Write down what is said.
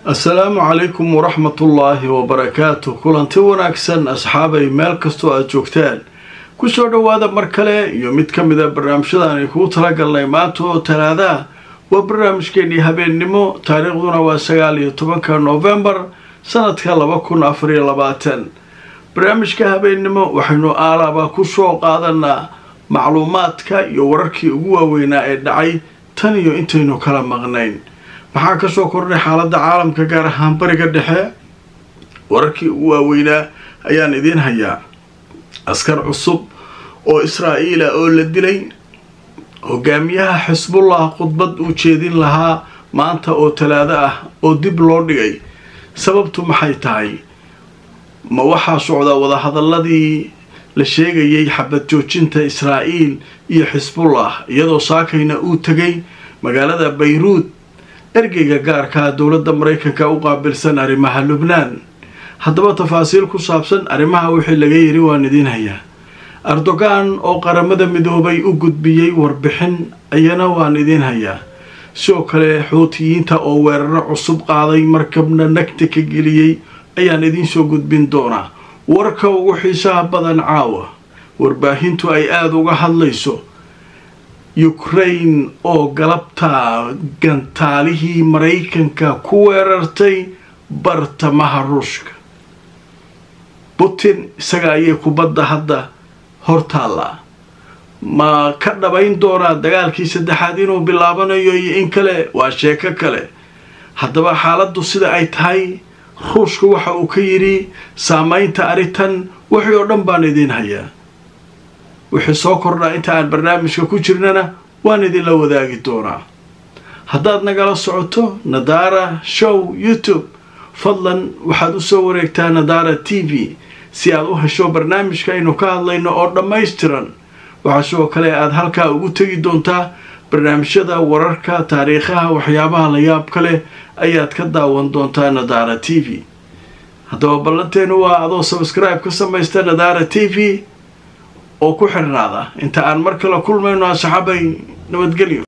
assalaamu calaykum waraxmatullaahi wabarakaatu kulanti wanaagsan asxaabay meel kastoo aada joogtaan kusoo dhowaada mar kale iyo mid ka mid a barnaamijyada ay kugu talagalnay maanta oo talaadaa waa barnaamijkeenii habeennimo taariikhduna waa sagaal iyo tobanka noofembar sanadka laba kun afariyo labaatan barnaamijka habeennimo waxaynu aalaaba kusoo qaadanaa macluumaadka iyo wararkii ugu waaweynaa ee dhacay tan iyo intaynu kala maqnayn maxaa kasoo kordhay xaaladda caalamka gaar ahaan bariga dhexe wararkii ugu waaweynaa ayaan idiin hayaa askar cusub oo israa'iila oo la dilay hogaamiyaha xisbullah khudbad uu jeedin lahaa maanta oo talaado ah oo dib loo dhigay sababtu maxay tahay ma waxaa socdaa wadahadaladii la sheegayay xabad joojinta israa'iil iyo xisbullah iyadoo saakayna uu tegay magaalada bayruud ergeyga gaarkaa dowladda maraykanka u qaabilsan arrimaha lubnaan haddaba tafaasiil ku saabsan arrimaha wixii laga yiri waan idiin hayaa erdogan oo qaramada midoobay u gudbiyey warbixin ayana waan idiin hayaa sidoo kale xuutiyiinta oo weeraro cusub qaaday markabna nagta ka geliyey ayaan idiin soo gudbin doonaa warka ugu xiisaha badan caawa warbaahintu ay aada uga hadlayso ukraine oo galabta gantaalihii maraykanka ku weerartay bartamaha ruushka putin isaga ayay kubadda hadda hortaallaa ma ka dhabayn doonaa dagaalkii saddexaad inuu bilaabanayo iyo in kale waa sheeko kale haddaba xaaladdu sida ay tahay ruushka waxa uu ka yidhi saamaynta arrintan wixii oo dhan baan idiin hayaa wixii soo kordhaa inta aan barnaamijka ku jirnana waan idinla wadaagi doonaa haddaad nagala socoto nadaara show youtube fadlan waxaad usoo wareegtaa nadaara t v si aad u hesho barnaamijka aynu ka hadlayno oo dhammaystiran waxaa sidoo kale aad halkaa ugu tegi doontaa barnaamijyada wararka taariikhaha waxyaabaha la yaab ka leh ayaad ka daawan doontaa nadaara t v haddaba ballanteenu waa adoo sabskribe ka samaysta nadaara t v oo ku xirnaada inta aan mar kale kulmayno asxaabay nabadgelyo